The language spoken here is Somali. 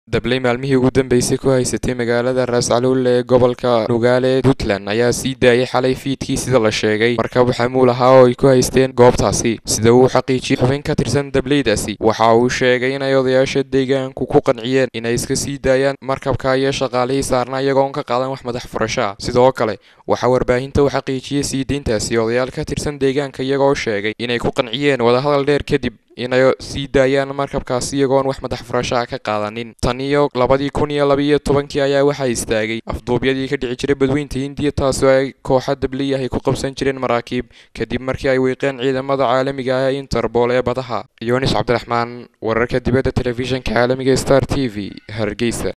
dabley maalmihii ugu dambeysay ku haysatay magaalada raascaluule ee gobolka nugaale puntland ayaa sii daayay xalay fiidkii sida la sheegay markab xamuul ahaa oo ay ku haysteen goobtaasi sida uu xaqiijiyey xubin ka tirsan dableydaasi waxa uu sheegay inay odayaasha deegaanku ku qanciyeen inay iska sii daayaan markabka iyo shaqaalihii saarna iyagoon ka qaadan wax madax furasho ah sidoo kale waxaa warbaahinta u xaqiijiyey sii deyntaasi odayaal ka tirsan deegaanka iyagoo sheegay inay ku qanciyeen wadahadal dheer kadib inay sii daayaan markabkaasi iyagoon wax madax furashaha ka qaadanin tan iyo labadii kun iyo labaiyo tobankii ayaa waxaa istaagay afduubyadii ka dhici jiray badweynta hindiya taasoo ay kooxa dabliyahay ku qabsan jireen maraakiib kadib markii ay wiiqeen ciidamada caalamiga ah ee interbool ee badaha yonis cabdiraxmaan wararka dibadda telefishinka caalamiga star t v hargeysa